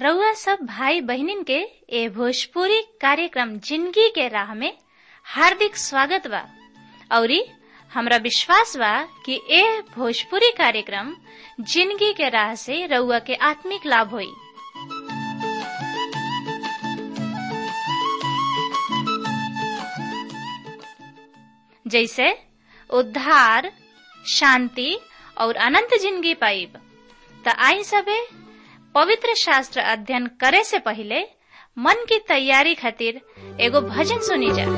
रउआ सब भाई बहिनीन के ए भोजपुरी कार्यक्रम जिंदगी के राह में हार्दिक स्वागत बा औरी हमरा विश्वास बा कि ए भोजपुरी कार्यक्रम जिंदगी के राह से रउआ के आत्मिक लाभ होई जैसे उद्धार शांति और अनंत जिंदगी पाइब त आई सबे पवित्र शास्त्र अध्ययन करे से पहले मन की तैयारी खातिर एगो भजन सुनी जा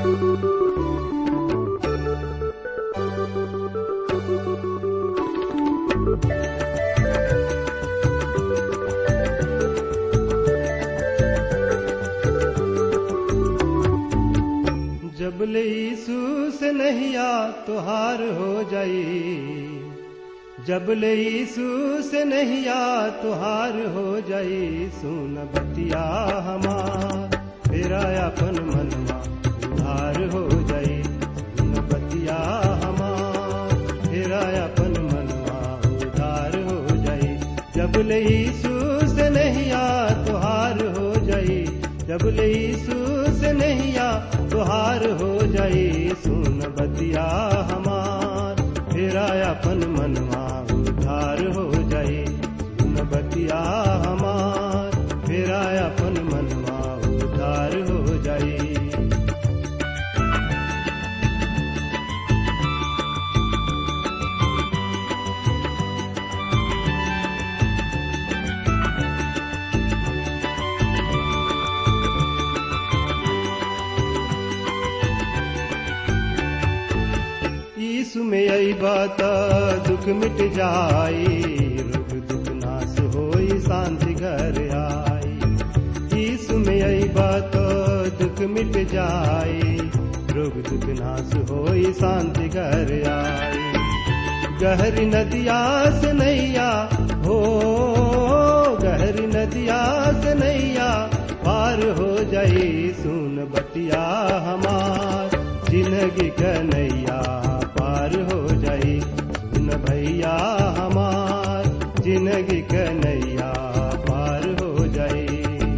जब ले यीशु से नहिया तुहार हो जाई जब ले यीशु से नहिया तुहार हो जाई सुन बतिया हमार तेरा अपन मनवा उधार हो जाई सुन बतिया हमार तेरा अपन मनवा उधार हो जाई जब ले यीशु से नहिया तुहार हो जाई जब ले यीशु से नहिया तुहार हो जाई सुन बतिया हमार तेरा अपन मनवा उधार हो जाई सुन बतिया हमार तेरा अपन मनवा उधार हो जाई यीशु में आई बात दुख मिट जाई रोग दुख नाश होई शांति घर आई यीशु में आई बात दुख मिट जाई रोग दुख नाश होई शांति घर आई गहरी नदिया से नैया हो गहरी नदिया से नैया पार हो जाई सुन बतिया हमार जिंदगी कन्हैया पार हो जाई सुन भैया हमार जिंदगी कन्हैया पार हो जाई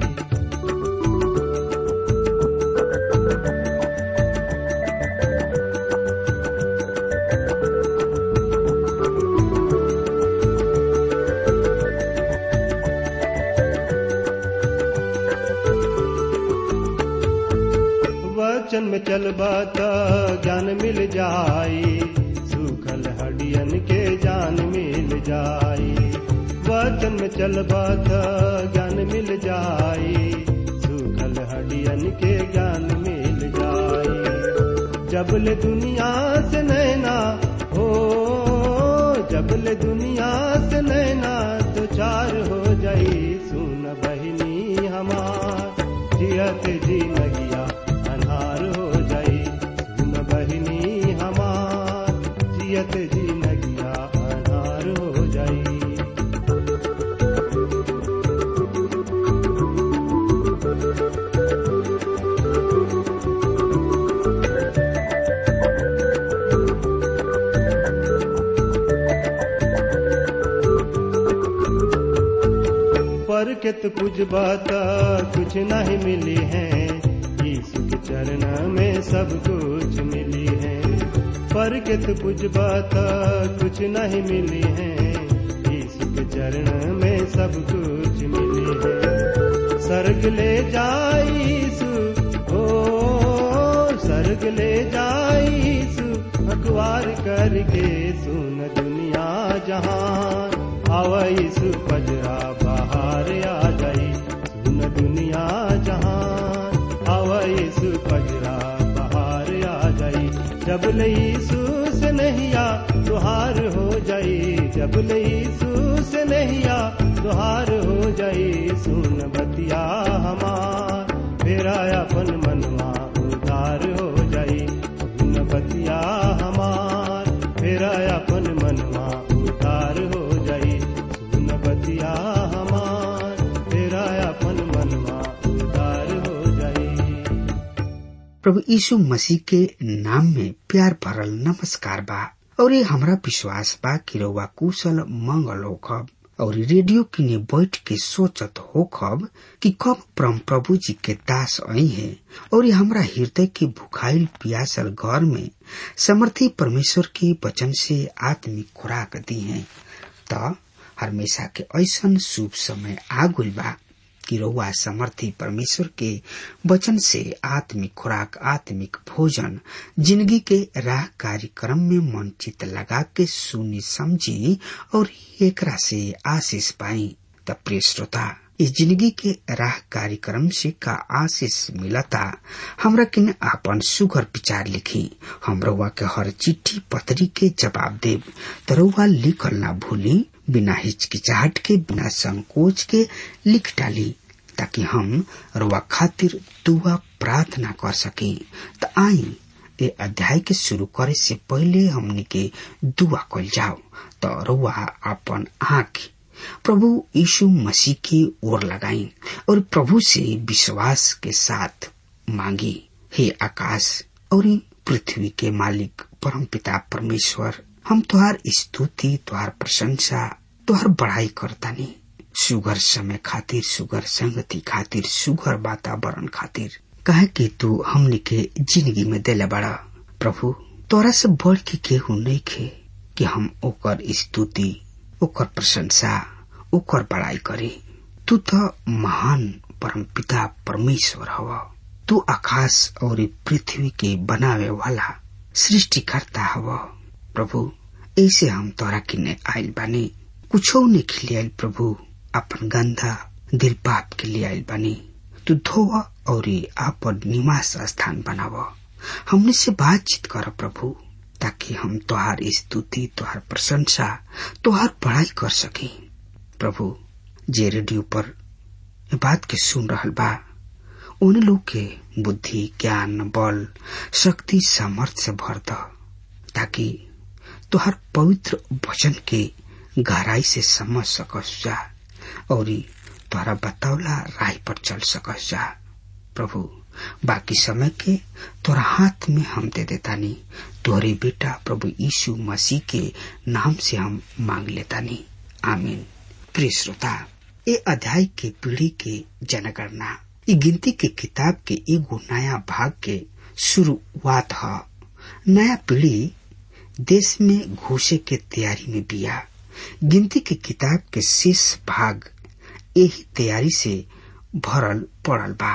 वचन में चलबा त ज्ञान मिल जाई सूखल हडियन के जान मिल जाई वचन में चलबा त ज्ञान मिल जाई सूखल हडियन के ज्ञान मिल जाई जबल दुनिया से नैना हो जबल दुनिया से नैना तो चार हो जाई सुन बहिनी हमार जियत जी लगिया अन्हार हो जाई सुन बहिनी हमार जियत जी लगिया अन्हार हो जाई पर के तो कुछ बात कुछ नहीं मिली है यीशु के चरण में सब कुछ मिली है पर के तो कुछ बात कुछ नहीं मिली है यीशु के चरण में सब कुछ मिली है सर्ग ले जाई यीशु ओ सर्ग ले जाई यीशु अखबार करके सुन दुनिया जहान आवा यीशु पजरा बाहर आ जाई सुन दुनिया जहान आवा यीशु पजरा बाहर आ जाई जब ले यीशु से नहिया तुहार हो जाई जब ले यीशु से नहिया तुहार हो जाई सुन बतिया हमार फेरा अपन मनवा उधार हो जाई सुन बतिया हमार फेरा अपन मनवा उधार हो जाई सुन बतिया हमार फेरा अपन मनवा उधार हो जाई प्रभु यीशु मसीह के नाम में प्यार भरल नमस्कार बा और ये हमरा विश्वास बा कि रउआ कुशल मंगल होखब और रेडियो किने बैठ के सोचत हो खब कि कब परम प्रभु जी के दास आई है और हमरा हृदय के भुखाइल पियासल घर में समर्थी परमेश्वर के वचन से आत्मिक खुराक दी है त हमेशा के ऐसन शुभ समय आगुल बा कि रउआ समर्थी परमेश्वर के वचन से आत्मिक खुराक आत्मिक भोजन जिंदगी के राह कार्यक्रम में मन चित लगा के सुनी समझी और एकरा से आशीष पाई त प्रिय श्रोता इस जिंदगी के राह कार्यक्रम से का आशीष मिलता हमरा किन आपन सुगर विचार लिखी हम रउआ के हर चिट्ठी पत्री के जवाब देव त रउआ लिखल ना भूली बिना हिचकिचाहट के बिना संकोच के लिख डाली ताकि हम रुआ खातिर दुआ प्रार्थना कर सके त आई ए अध्याय के शुरू करे से पहले हमने के दुआ कल जाओ तो रुआ अपन आंख प्रभु यीशु मसीह की ओर लगाई और प्रभु से विश्वास के साथ मांगी हे आकाश और पृथ्वी के मालिक परम पिता परमेश्वर हम तुहार स्तुति तुहार प्रशंसा तुहार बड़ाई करतानी सुगर समय खातिर सुगर संगति खातिर सुगर वातावरण खातिर कहे कि तू हमने के जिंदगी में दिले बड़ा प्रभु तोरा से बढ़ के केहू नहीं खे कि हम ओकर स्तुति ओकर प्रशंसा ओकर बड़ाई करी तू तो महान परम पिता परमेश्वर हव तू आकाश और पृथ्वी के बनावे वाला सृष्टिकर्ता हव प्रभु ऐसे हम तोरा किने आयल बानी कुछो ने खिलियाल प्रभु अपन गंदा दिल पाप के लिए आयल बानी तू धोव और आपन निवास स्थान बनाव हमने से बातचीत कर प्रभु ताकि हम तुहार स्तुति तुहार प्रशंसा तुहार पढ़ाई कर सके प्रभु जे रेडियो पर बात के सुन रहल बा उन लोग के बुद्धि ज्ञान बल शक्ति सामर्थ्य से भर द ताकि तुहार पवित्र वचन के गहराई से समझ सकस जा और तोहरा बतावला राह पर चल सकस जा प्रभु बाकी समय के तोरा हाथ में हम दे देतानी तोहरे बेटा प्रभु यीशु मसीह के नाम से हम मांग लेतानी आमीन प्रिय श्रोता ये अध्याय के पीढ़ी के जनगणना ये गिनती के किताब के एगो नया भाग के शुरुआत है नया पीढ़ी देश में घुसे के तैयारी में बिया गिनती के किताब के शेष भाग यही तैयारी से भरल पड़ल बा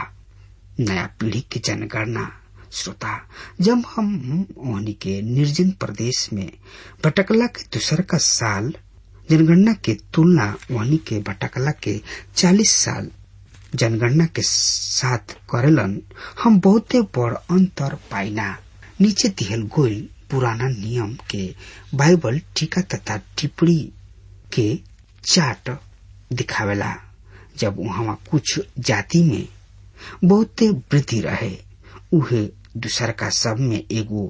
नया पीढ़ी की जनगणना श्रोता जब हम ओहनी के निर्जन प्रदेश में भटकला के दूसर का साल जनगणना के तुलना वहनी के भटकला के चालीस साल जनगणना के साथ करेलन हम बहुते बड़ अंतर पाइना नीचे दिहल गोल पुराना नियम के बाइबल टीका तथा टिप्पणी के चार्ट दिखावेला जब वहां कुछ जाति में बहुते वृद्धि रहे उहे दूसर का सब में एगो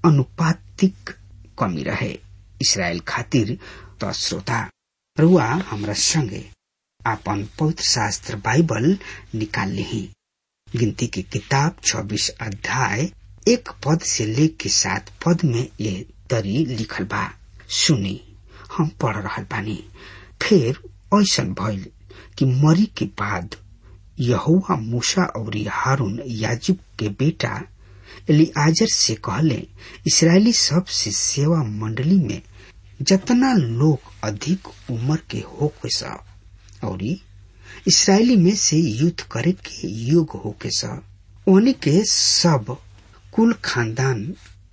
अनुपातिक कमी रहे इसराइल खातिर तो श्रोता रुआ हमरा संगे आपन पवित्र शास्त्र बाइबल निकाल ली गिनती की किताब 26 अध्याय एक पद से लेके सात पद में ये तरी लिखल बा सुनी हम पढ़ रहा बानी फिर ऐसा भइल कि मरी के बाद यहुआ मूसा और हारून याजुब के बेटा एलियाजर से कहले इसराइली सब से सेवा मंडली में जतना लोग अधिक उम्र के हो सा और इसराइली में से युद्ध करे के योग हो के सा उन्हीं के सब कुल खानदान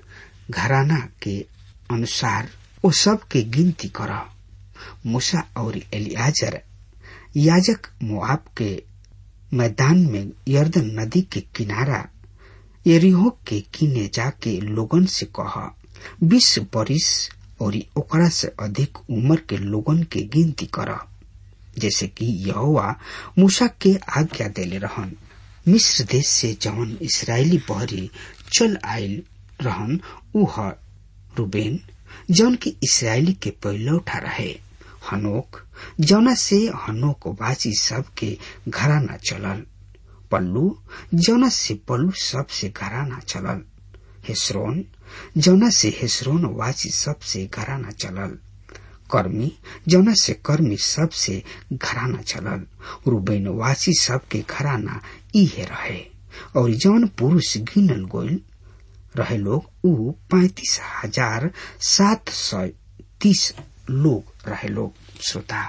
घराना के अनुसार वो सब के गिनती कर मूसा और एलियाजर याजक मुआब के मैदान में यर्दन नदी के किनारा एरिहो के किने जाके लोगन से कह बीस बरिस और ओकरा से अधिक उम्र के लोगन के गिनती कर जैसे कि यहोवा मूसा के आज्ञा देले रहन मिस्र देश से जवन इसराइली बहरी चल आयल रहन उ रूबेन जौन की इसराइली के पहिलौठा रहे हनोक जौना से हनोक वासी सब के घराना चलल पल्लू जौना से पल्लू सब से घराना चलल हेसरोन जौना से हेसरोन वासी सब से घराना चलल कर्मी जौना से कर्मी सब से घराना चलल रूबेनवासी सब के घराना इहे रहे और जौन पुरुष गिनल गोल रहे लोग ऊ पैतीस हजार सात सौ तीस लोग रहे लोग श्रोता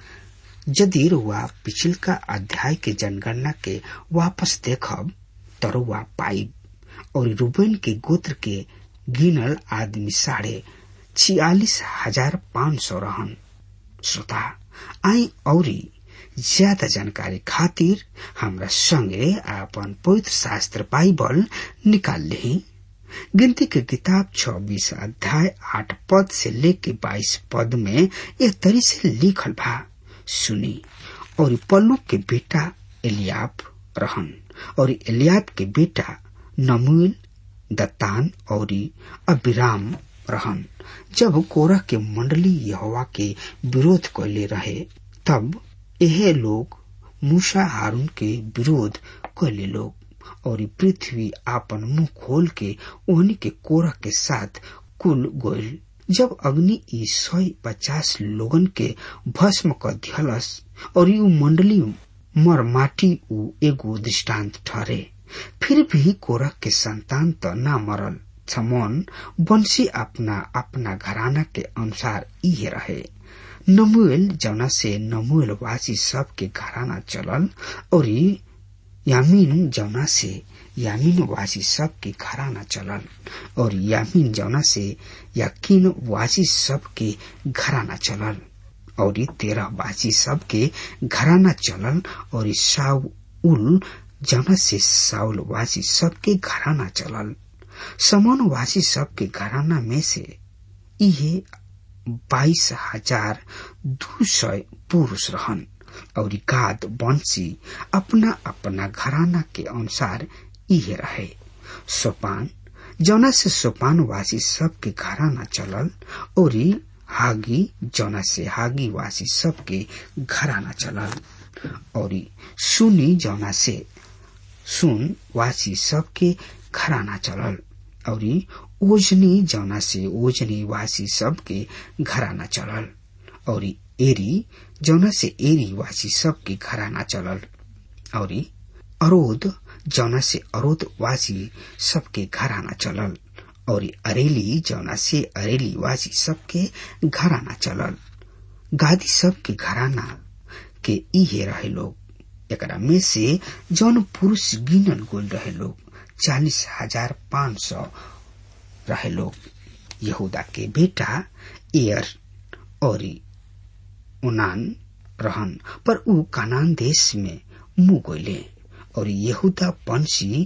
यदि रुआ पिछल का अध्याय के जनगणना के वापस देखब तरुआ पाइब और रूबेन के गोत्र के गिनल आदमी साढ़े छियालीस हजार पाँच सौ रहन श्रोता आई औरी ज्यादा जानकारी खातिर हमरा संगे आपन पवित्र शास्त्र बाइबल निकाल ली गिनती के किताब छब्बीस अध्याय आठ पद से लेके बाईस पद में एक तरी से लिखल बा सुनी और पल्लू के बेटा एलियाब रहन और एलियाब के बेटा नमुल दत्तान और अबिराम रहन जब कोरह के मंडली यहोवा के विरोध कैले रहे तब यह लोग मूसा हारून के विरोध कैले लोग और पृथ्वी आपन मुंह खोल के ओहनी के कोरह के साथ कुल गोयल जब अग्नि ई सौ पचास लोगन के भस्म क दिहलस और यू मंडली मर माटी उ एगो दृष्टांत ठहरे फिर भी कोरह के संतान तो ना मरल छमोन बंसी अपना अपना घराना के अनुसार इहे रहे नमुएल जौना से नमुएल वासी सब के घराना चलल और यामीन जौना से यामीन वासी सब के घराना चलल और यामीन जौना से याकीन वासी सब के घराना चलल और तेरह वासी सब के घराना चलल और साउल जौना से साउल वासी सब के घराना चलल समन वासी सब के घराना में से इहे बाईस हजार दू सौ पुरुष रहन और गाद बंसी अपना अपना घराना के अनुसार इहे रहे सोपान जौना से सोपान वासी सब के घराना चलल और हागी जौना से हागी वासी सब के घराना चलल और सुनी जौना से सुन वासी सब के घराना चलल और ओजनी जौना से ओजनी वासी सब के घराना चलल और एरी जौना से एरी वासी सब के घराना चलल और अरोध जौना से अरोध वासी सबके घराना चलल और अरेली जौना से अरेली वासी सबके घराना चलल गादी सब के घराना के इहे रहे लोग एकरा में से जौन पुरुष गिनल गोल रहे लोग चालीस हजार पाँच सौ रहे लोग यहूदा के बेटा एयर और उनान रहन पर ऊ कानान देश में मुंह गोले और यहूदा वंशी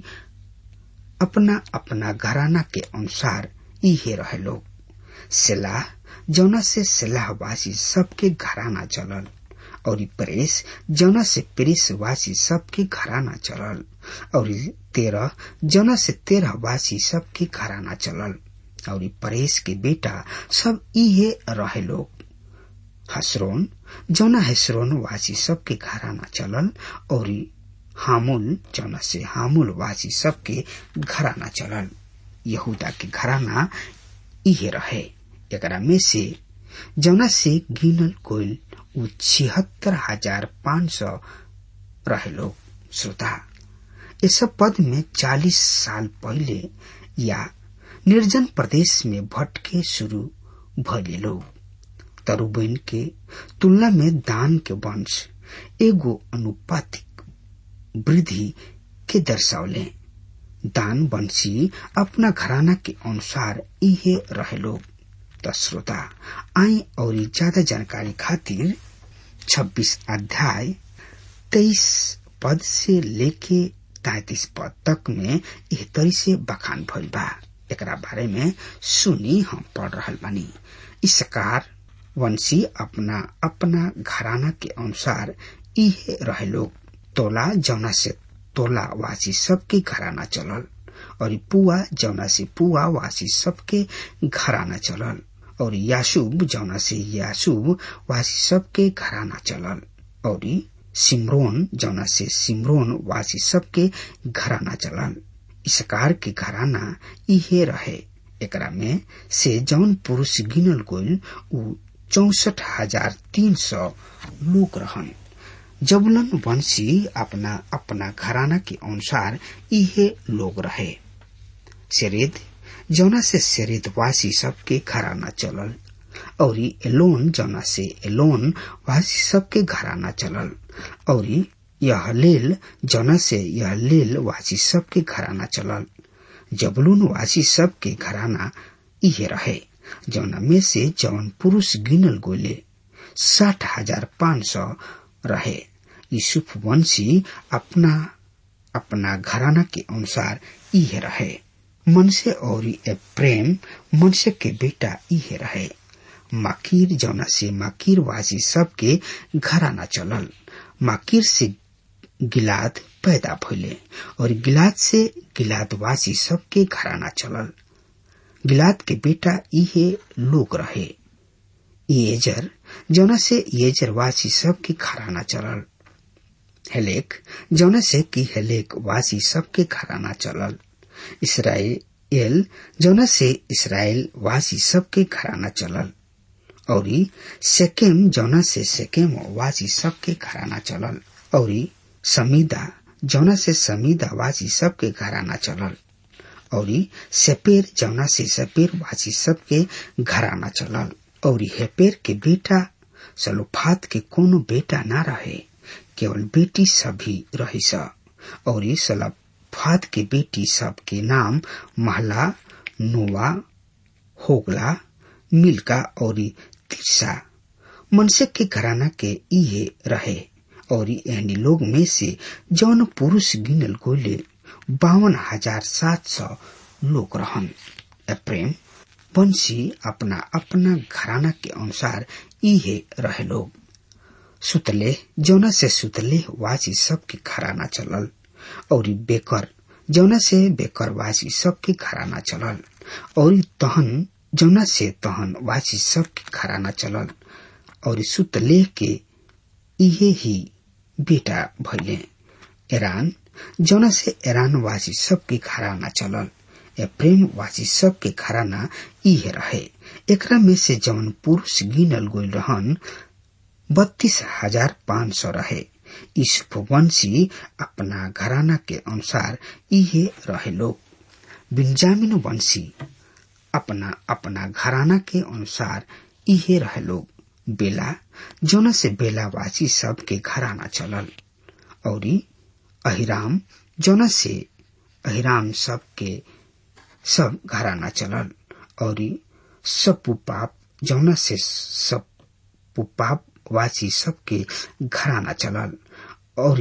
अपना अपना घराना के अनुसार इहे रहे लोग सेलाह जौना से सेलाहवासी सबके घराना चलल और प्रेस जौना से प्रेस वासी सबके घराना चलल और तेरह जौना से तेरह वासी सबके घराना चलल और परेश के बेटा सब इहे रहे लोग हसरोन जौना हसरोन वासी सबके घराना चलल और हामुल जौना से हामुल वासी सबके घराना चलल यहूदा के घराना इहे रहे एकरा में से जौना से गिनल कोयल उ छिहत्तर हजार पाँच सौ रहे लोग श्रोता इस पद में चालीस साल पहले या निर्जन प्रदेश में भटके शुरू भले लोग तरुबैन के तुलना में दान के वंश एगो अनुपातिक वृद्धि के दर्शावले दान वंशी अपना घराना के अनुसार इहे रहे लोग त श्रोता आई और ज्यादा जानकारी खातिर 26 अध्याय 23 पद से लेके तैतीस पद तक में एह तरी से बखान भइल बा एकरा बारे में सुनी हम पढ़ रहल बानी इसकार वंशी अपना अपना घराना के अनुसार इहे रहे लोग तोला जौना से तोला वासी सबके घराना चलल और पुआ जौना से पुआ वासी सबके घराना चलल और यासूब जौना से यासूब वासी सबके घराना चलल और सिमरोन जौना से सिमरोन वासी सबके घराना चलल इसकार के घराना इहे रहे एकरा में से जौन पुरुष गिनल गोल उ चौसठ हजार तीन सौ लोग रहन जबुलन वंशी अपना अपना घराना के अनुसार इहे लोग रहे शरीद जौना से शरीद वासी सबके घराना चलल और एलोन जौना से एलोन वासी सबके घराना चलल और यह लेल जौना से यह लेल वासी सबके घराना चलल जबलून वासी सबके घराना इहे रहे जौना में से जौन पुरुष गिनल गोले साठ हजार पाँच सौ रहे यूसुफ वंशी अपना अपना घराना के अनुसार इहे रहे मनसे और प्रेम मनसे के बेटा इहे रहे माकिर जौना से माकिर वासी सबके घराना चलल माकिर से गिलाद पैदा भइले और गिलाद से गिलाद वासी सबके घराना चलल गिलाद के बेटा इहे लोग रहे येजर जौना से येजर वासी सबके घराना चलल हेलेक जौना से कि हेलेक वासी सबके घराना चलल इसराइल जौना से इसराइल वासी सबके घराना चलल और सेकेम जौना से सेकेम वासी सबके घराना चलल और समीदा जौना से समीदा वासी सबके घराना चलल और सेपेर जौना से सेपेर वासी सबके घराना चलल और हेपेर के बेटा सलोफात के कोनो बेटा ना रहे केवल बेटी सभी रही स और सलोफात के बेटी सब के नाम महला नोवा होगला मिल्का और तिरसा मनसे के घराना के इहे रहे और एहनी लोग में से जौन पुरुष गिनल गोले बावन हजार सात सौ लोग रहन प्रेम वंशी अपना अपना घराना के अनुसार इहे रहे लोग सुतले जौना से सुतले वासी सबके घराना चलल और बेकर जौना से बेकर वासी सबके घराना चलल और तहन जौना से तहन वासी सबके घराना चलल और सुतले के इहे ही बेटा भैले एरान जौना से एरान वासी सबके घराना चलल या प्रेम वासी सबके घराना इहे रहे एकरा में से जौन पुरुष गिनल गोल रहन बत्तीस हजार पाँच सौ रहे ईसुफवंशी अपना घराना के अनुसार इहे रहे लोग बिंजामिन वंशी अपना अपना घराना के अनुसार इहे रहे लोग बेला जोना से बेला वासी सब के घराना चलल और अहिराम जोना से अहिराम सब के सब घराना चलल और सब पुपाप जौना से सब पुपाप वासी सबके घराना चलल और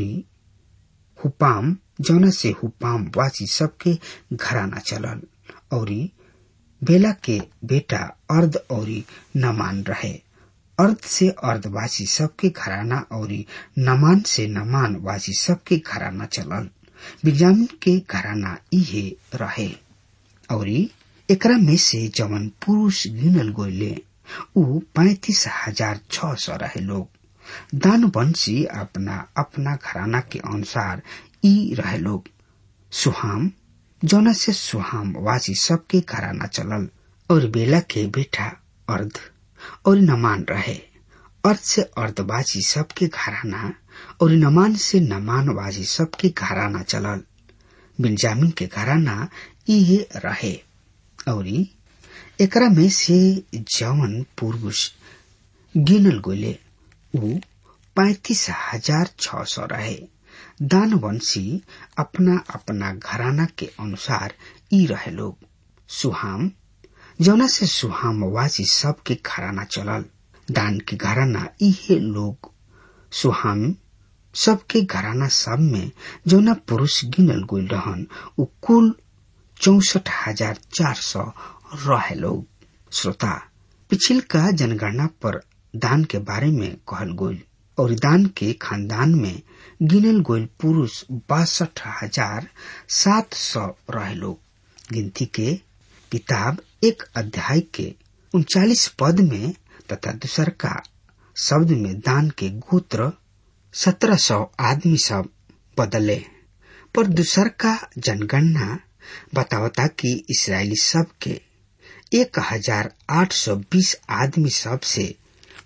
हुपाम जौना से हुपाम वासी सबके घराना चलल और बेला के बेटा अर्ध और नमान रहे अर्ध से अर्धवासी सबके घराना और नमान से नमान वासी सबके घराना चलल बिजामिन के घराना इहे रहे और एकरा में से जवन पुरुष गिनल गोले ऊ पैतीस हजार छ सौ रहे लोग दान वंशी अपना अपना घराना के अनुसार ई रहे लोग सुहाम जौना से सुहाम वासी सबके घराना चलल और बेला के बेटा अर्ध और नमान रहे अर्ध से अर्धवासी सबके घराना और नमान से नमान वासी सबके घराना चलल बिंजामिन के घराना इहे रहे और एकरा में से जवन पुरुष गिनल गोले ऊ पैतीस हजार छ सौ रहे दानवंशी अपना अपना घराना के अनुसार ई रहे लोग सुहाम जौना से सुहाम वासी सबके घराना चलल दान के घराना इहे लोग सुहाम सबके घराना सब में जौना पुरुष गिनल गोल रहन उ कुल चौसठ हजार चार सौ रहे लोग श्रोता पिछिल का जनगणना पर दान के बारे में कहल गोल और दान के खानदान में गिनल गोल पुरुष बासठ हजार सात सौ रहे लोग गिनती के किताब एक अध्याय के उनचालीस पद में तथा दूसर का शब्द में दान के गोत्र सत्रह सौ आदमी सब बदले पर दूसर का जनगणना बतावता कि इसराइली सब के एक हजार आठ सौ बीस आदमी सब से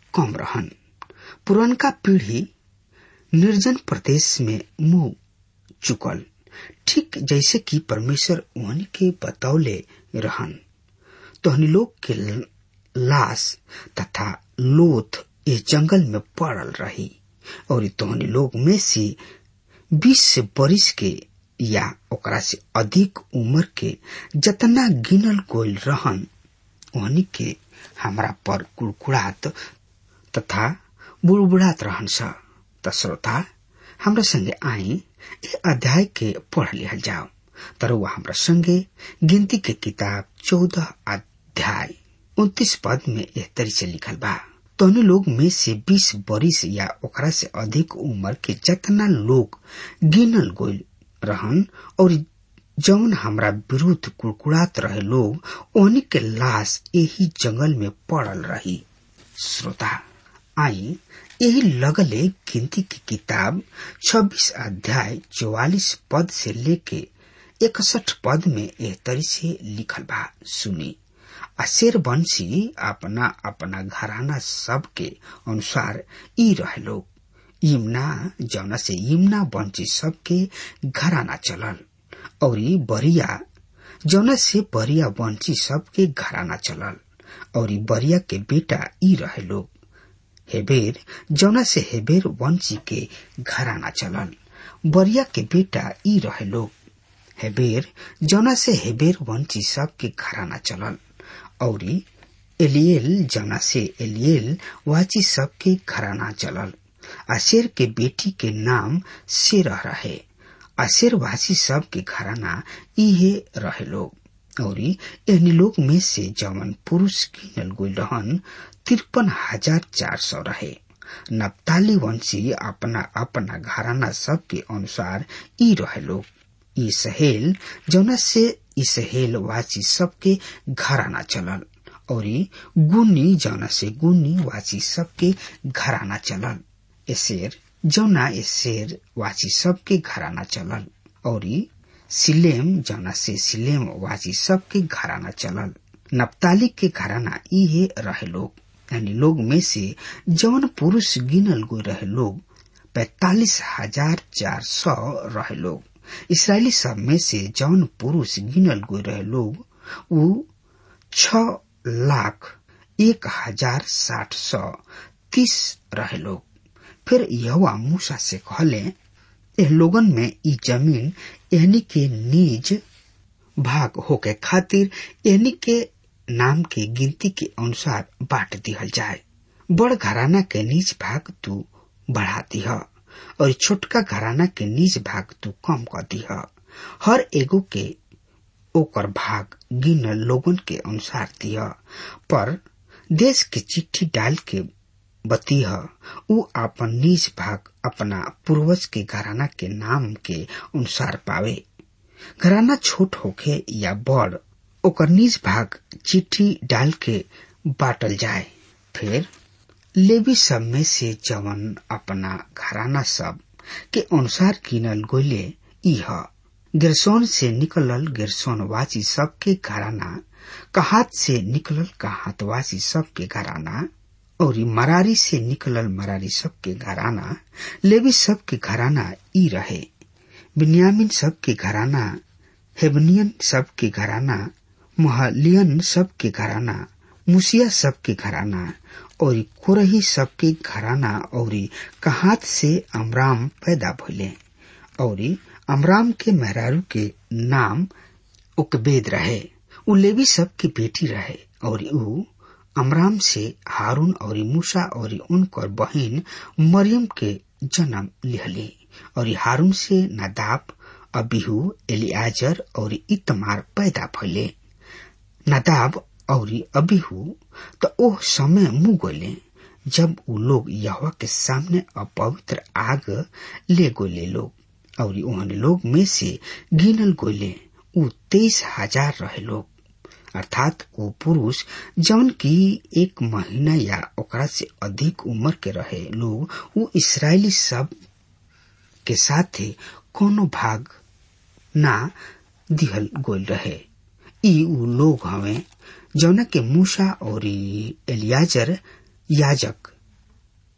कम रहन पुरनका पीढ़ी निर्जन प्रदेश में मुंह चुकल ठीक जैसे कि परमेश्वर उहन के बतौले रहन तोहनी लोग के लाश तथा लोथ इस जंगल में पड़ल रही और तोहनी लोग में से बीस से बरिस के या ओकरा से अधिक उम्र के जतना गिनल गोल रहन ओहनी के हमरा पर कुड़कुड़ात तथा बुड़बुड़ात रहन स त श्रोता हमरा संगे आई ए अध्याय के पढ़ लिहल जाओ तरुआ हमरा संगे गिनती के किताब चौदह अध्याय उन्तीस पद में एह तरी से लिखल बा तोहने लोग में से बीस बरिस या ओकरा से अधिक उम्र के जतना लोग गिनल गोल रहन और जौन हमरा विरुद्ध कुड़कुड़ात रहे लोग ओहनी के लाश यही जंगल में पड़ल रही श्रोता आई यही लगले गिनती की किताब 26 अध्याय 44 पद से लेके इकसठ पद में एह तरी से लिखल बा सुनी अशेर वंशी अपना अपना घराना सब के अनुसार ई रहे लोग यमुना जौना से यमुना वंशी सब के घराना चलल और बरिया जौना से बरिया वंशी सब के घराना चलल और बरिया के बेटा ई रहे लोग हेबेर जौना से हेबेर वंशी के घराना चलल बरिया के बेटा ई रहे लोग हेबेर जौना से हेबेर वंशी सब के घराना चलल और एलियल जौना से एलियल वाची सब के घराना चलल अशेर के बेटी के नाम सेरह रहे अशेर वासी सब के घराना इहे रहे लोग और एहनी लोग में से जवन पुरुष गिनल गोल रहन तिरपन हजार चार सौ रहे नप्ताली वंशी अपना अपना घराना सब के अनुसार ई रहे लोग ई सहेल जौना से ई सहेल वाची सबके घराना चलल और गुनी जौना से गुनी वाची सबके घराना चलल एसेर जौना एसेर वाची सबके घराना चलल और सिलेम जौना से सिलेम वाची सबके घराना चलल नप्ताली के घराना इहे रहे लोग यानी लोग में से जौन पुरुष गिनल गो रहे लोग पैतालीस हजार चार सौ रहे लोग इसराइली सब में से जौन पुरुष गिनल गो रहे लोग वो छ लाख एक हजार साठ सौ तीस रहे लोग फिर यहोवा मूसा से कहले एह लोगन में ई जमीन एहनी के निज भाग होके खातिर एहनी के नाम के गिनती के अनुसार बांट दिहल जाए बड़ घराना के निज भाग तू बढ़ा दिह और छोटका घराना के निज भाग तू कम कर दिह हर एगो के ओकर भाग गिनल लोगन के अनुसार दिह पर देश के चिट्ठी डाल के बतीह उ अपन निज भाग अपना पूर्वज के घराना के नाम के अनुसार पावे घराना छोट होखे या बड़ ओकर निज भाग चिट्ठी डाल के बाटल जाए फिर लेवी सब में से जवन अपना घराना सब के अनुसार गिनल गोले इह गिरसोन से निकलल गिरसोनवासी सब के घराना कहात से निकलल कहातवासी सब के घराना और मरारी से निकलल मरारी सब के घराना लेवी सब के घराना ई रहे बिन्यामिन सब के घराना हेबनियन सब के घराना महलियन सब के घराना मुसिया सब के घराना और कोरही सब के घराना और कहात से अमराम पैदा भइले और अमराम के मेहरारू के नाम उकबेद रहे उ लेवी सब की बेटी रहे और उ अमराम से हारून और मूसा और उनकर बहन मरियम के जन्म लिहली और हारून से नदाब अबिहू एलियाजर और इतमार पैदा भइले नदाब और अबिहू तो ओह समय मुंह गोले जब उ लोग यहवा के सामने अपवित्र आग ले गोले लोग और उहन लोग में से गिनल गोले उ तेईस हजार रहे लोग अर्थात वो पुरुष जौन की एक महीना या ओकरा से अधिक उम्र के रहे लोग वो इसराइली सब के साथे कोनो भाग ना दिहल गोल रहे ई उ लोग हवे जौना के मूसा और एलियाजर याजक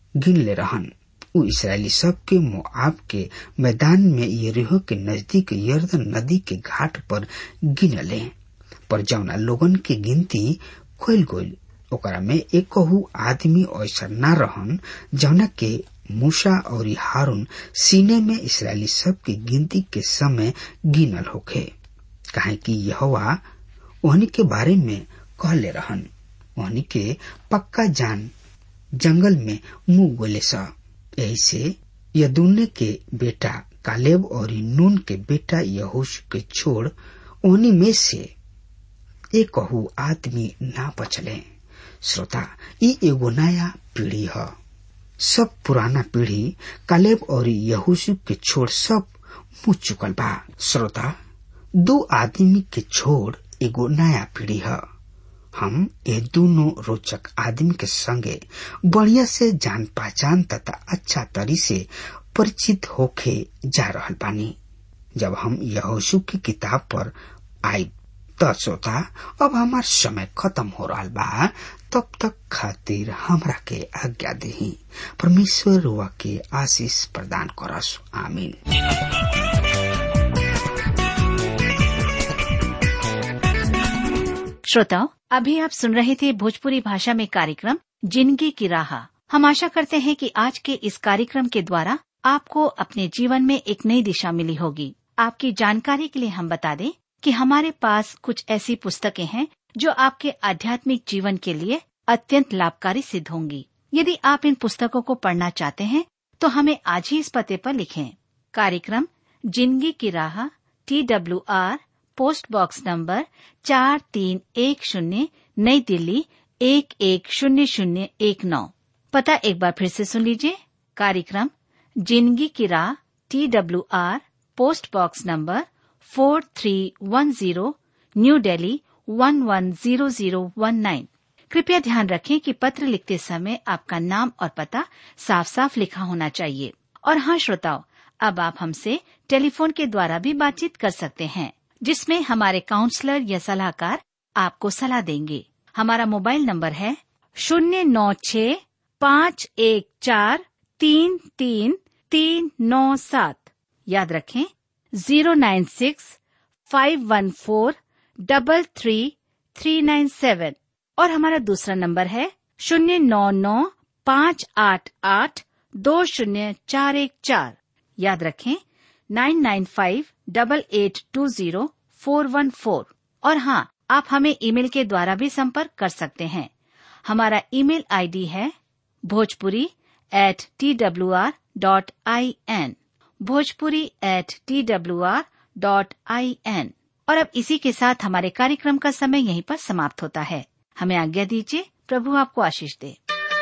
गिन ले रहन उ इसराइली सब के मोआब के मैदान में यरीहो के नजदीक यर्दन नदी के घाट पर गिनले पर जौना लोगन के गिनती खोल गोल ओकरा में एक आदमी ऐसा न रहन जौना के मूसा और हारून सीने में इसराइली सब की गिनती के समय गिनल होखे काहे कि यहोवा ओहनी के बारे में कहले रहन ओहनी के पक्का जान जंगल में मुंह गोले सा यही से यदुन्ने के बेटा कालेब और नून के बेटा यहोश के छोड़ ओहनी में से एक कहू आदमी ना बचले श्रोता ई एगो नया पीढ़ी है सब पुराना पीढ़ी कालेब और यहोशु के छोड़ सब मुँह चुकल बा श्रोता दो आदमी के छोड़ एगो नया पीढ़ी है हम ये दोनों रोचक आदमी के संगे बढ़िया से जान पहचान तथा अच्छा तरी से परिचित होके जा रहल बानी जब हम यहोशु की किताब पर आई त श्रोता अब हमार समय खत्म हो रहा बा तब तक खातिर हमरा के आज्ञा दही परमेश्वर रुआ के आशीष प्रदान करस आमीन श्रोताओं अभी आप सुन रहे थे भोजपुरी भाषा में कार्यक्रम जिंदगी की राह हम आशा करते हैं कि आज के इस कार्यक्रम के द्वारा आपको अपने जीवन में एक नई दिशा मिली होगी आपकी जानकारी के लिए हम बता दें कि हमारे पास कुछ ऐसी पुस्तकें हैं जो आपके आध्यात्मिक जीवन के लिए अत्यंत लाभकारी सिद्ध होंगी यदि आप इन पुस्तकों को पढ़ना चाहते हैं तो हमें आज ही इस पते पर लिखें कार्यक्रम जिंदगी की राह T W R post box number चार तीन एक शून्य नई दिल्ली एक एक शून्य शून्य एक नौ पता एक बार फिर से सुन लीजिए कार्यक्रम जिंदगी की राह T W R post box number four three one zero new Delhi one one zero zero one nine कृपया ध्यान रखें कि पत्र लिखते समय आपका नाम और पता साफ साफ लिखा होना चाहिए और हाँ श्रोताओं अब आप हमसे टेलीफोन के द्वारा भी बातचीत कर सकते हैं जिसमें हमारे काउंसलर या सलाहकार आपको सलाह देंगे हमारा मोबाइल नंबर है शून्य नौ छ पाँच एक चार तीन तीन तीन नौ सात याद रखें zero nine six five one four double three three nine seven और हमारा दूसरा नंबर है शून्य नौ नौ पाँच आठ आठ दो शून्य चार एक चार याद रखें nine nine five double eight two zero four one four और हाँ आप हमें ईमेल के द्वारा भी संपर्क कर सकते हैं हमारा ईमेल आईडी है Bhojpuri at T W R dot I N Bhojpuri at T W R dot I N और अब इसी के साथ हमारे कार्यक्रम का समय यहीं पर समाप्त होता है हमें आज्ञा दीजिए प्रभु आपको आशीष दे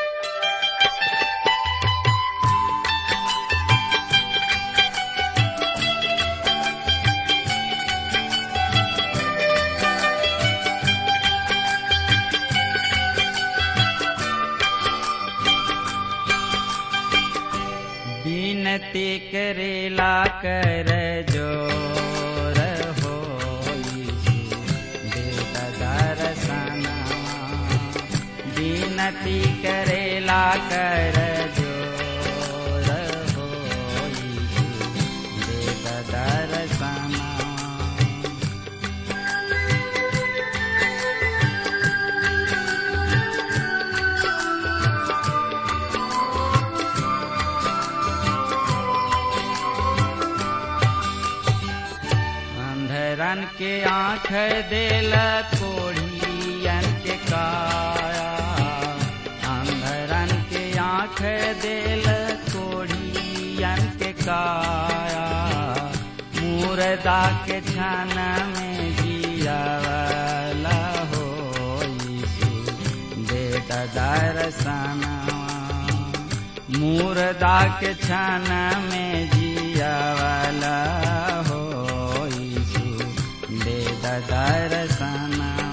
विनती करेला कर जोर हो दर्शना विनती करेला कर जोर हो दर्शना अंधरन के आँख देल कोढ़ियन के काया अंधरन के आँख देल कोढ़ियन के काया मुर्दा के छन में जियावला हो यीशु बेटा दर्शना मुर्दा के छन में जियावला हो यीशु दे दर्शना